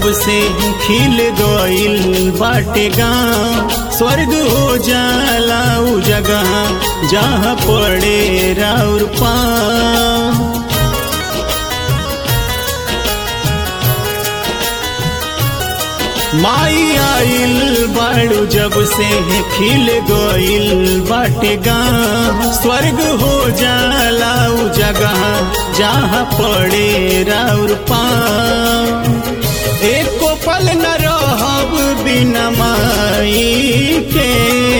से खिल गइल बाटे गाँव स्वर्ग हो जाला उ जगह जहाँ पड़े राउर पाँव माई आइल बाड़ू जब से खिल गइल बाटे गाँव स्वर्ग हो जाला उ जगह जहाँ पड़े राउर पाँव एको पल न रहब बिना माई के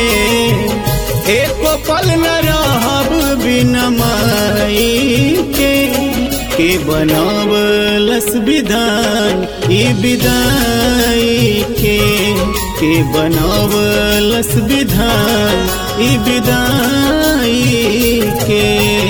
एको पल न रहब बिना माई के के बनावलस विधान ई विदाई के के बनावलस विधान ई विदाई के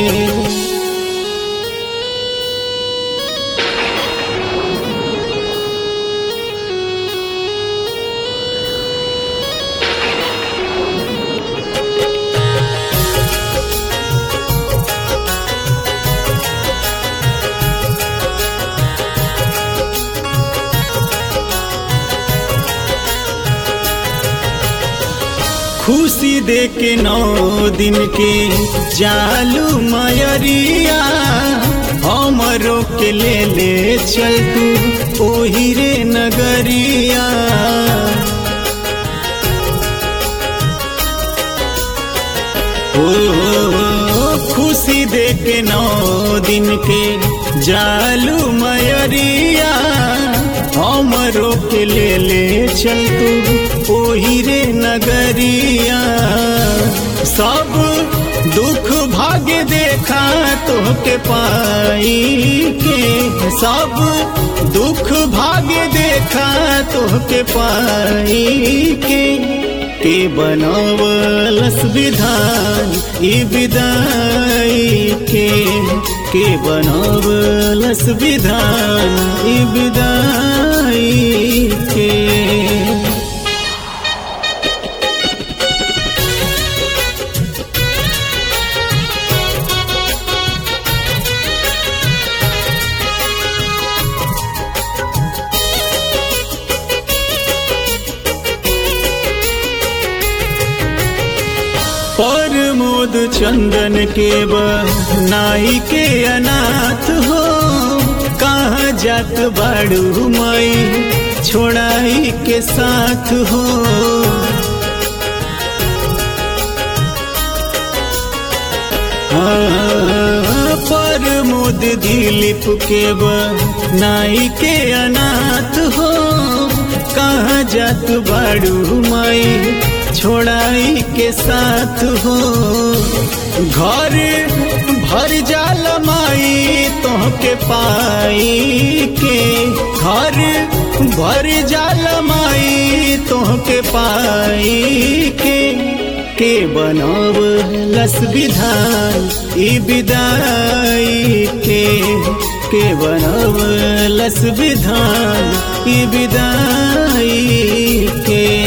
खुशी दे के नौ दिन के जालू मयरिया हमरो के ले ले चल तू ओही रे नगरिया ओ खुशी दे के नौ दिन के जालू मयरिया हमरो के ले ले चल तू ओही रे नगरिया सब दुख भाग्य देखा तोहके पाई के सब दुख भाग्य देखा तोहके पाई के के बनावलस विधान ई विदाई के के बनावलस विधान ई विदाई के पर मोद चंदन के नाई के अनाथ हो कहाँ जात बाड़ू माई छोड़ाई के साथ हो हाँ, पर मोद दिलीप के नाई के अनाथ हो कहाँ जात बाड़ू माई छोड़ाई के साथ हो घर भर जाल माई तोहके पाई के घर भर जाल माई तोहके पाई के के बनाव लस विधान ई विदाई के के बनाव लस विधान ई विदाई के